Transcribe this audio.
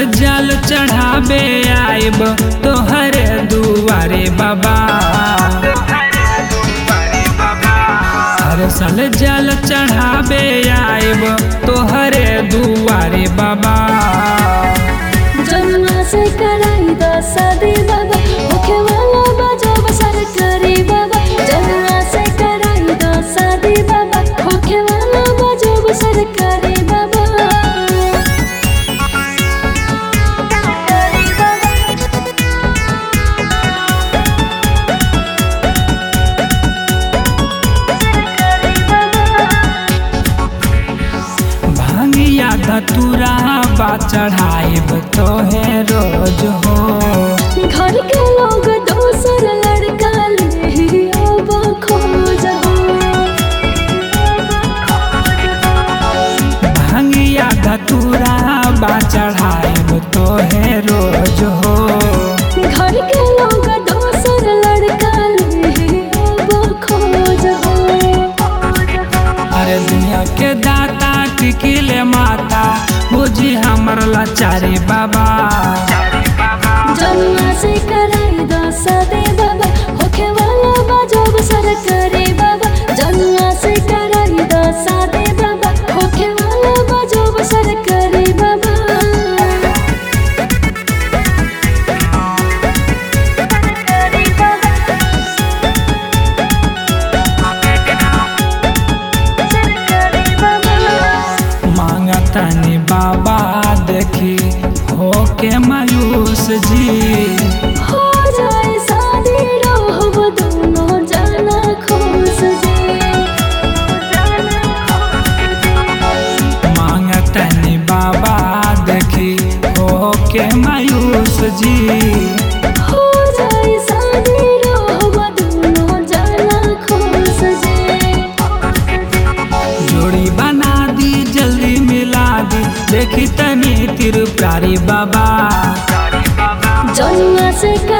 जल चढ़ाबे आइब तोहरे दुआरे बाबा हर साल जल चढ़ाबे आइब तोहरे दुआरे बाबा जन्मा से कराई द शादी बाबा होखे वाला बजाब सरकारी बाबा जन्मा से कराई द शादी बाबा होखे वाला बजाब सरकारी बाबा भांगिया धतुरा बा चढ़ाइब तोहे रोज हो घर के लोग दोसर लड़का ले अब खोज भांगिया धतुरा बा चढ़ाइब तोहे रोज हो घर के लोग दोसर लड़का ले अब खोज अरे दुनिया के दाता टिकिले माता बुझी हमर लाचारी बाबा जन्मा से कराई द सदे बाबा होखे वाला बजाब सरकारी बाबा जन्मा से कराई द सदे बाबा होखे वाला बजाब सरकारी बाबा मांगतनी बाबा देखी हो के मायूस जी हो जाए शादी रहब दोनों जाना खुश जी मांगतनी बाबा देखी हो के मायूस जी हो जाए शादी रहब दोनों जाना खुश जी जोड़ी बना दी जल्दी मिला दी देखी तनी त्रिपुरारी बाबा जन्मा से